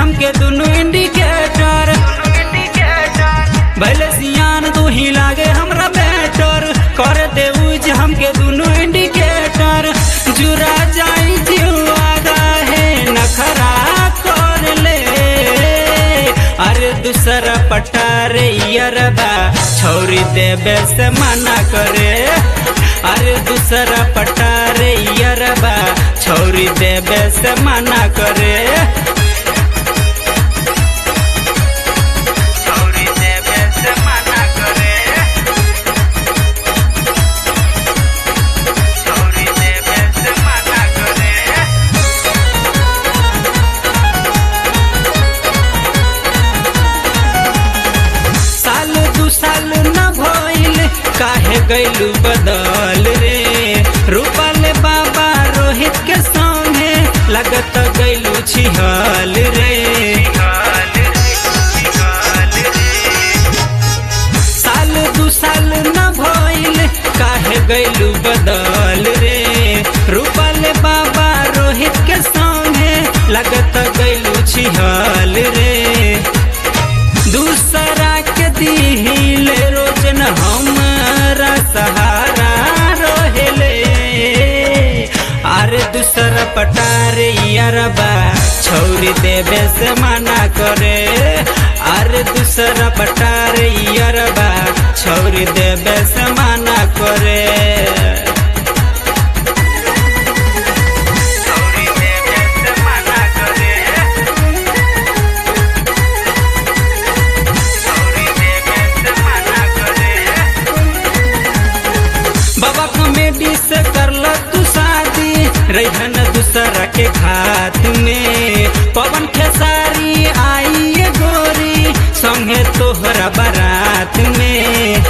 हमके दुनु इंडिकेटर भले सियान तू ही लागे हमरा बेटर कर दे उज हमके दुनु इंडिकेटर जुरा जाई जीवा है नखरा कर ले अरे दूसरा पटारे यरबा छोरी देबे से मना करे अरे दूसरा पटारे यरबा छोरी देबे से मना करे छोरी देबे से मना करे छोरी देबे से मना करे साल दू साल न भइल काहे गइलू बदल रे रूपल बाबा रोहित के संगे लगत गइलू छिहल रे साल दू साल न भइल काहे गइलू बदल रे रूपल बाबा रोहित के संगे लगत गइलू छिहल रे दूसरा के दिल रोजन हमारा सहारा रोहेले अरे दूसरा पटारे यारबा छोरी देवे से मना करे अरे दूसरा पटारे यारबा छोरी देवे से मना करे छोरी देवे से मना करे बाबा कॉमेडी से करल तू शादी रहन दूसरा के घात में पवन खेसारी आई ये गोरी संगे तोहरा बारात में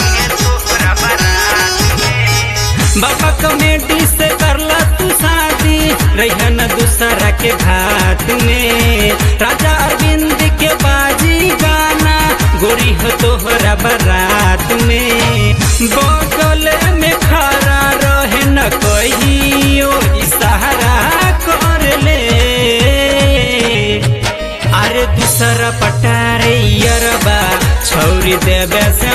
बाबा कॉमेडी से करल तू शादी रहन दूसरा के घात में राजा अरविंद के बाजी गाना गोरी हो तोहरा बारात में बगल में खड़ा रहे न कहियो इशारा कर ले अरे दूसरा पटारे यरबा छोरी देवे से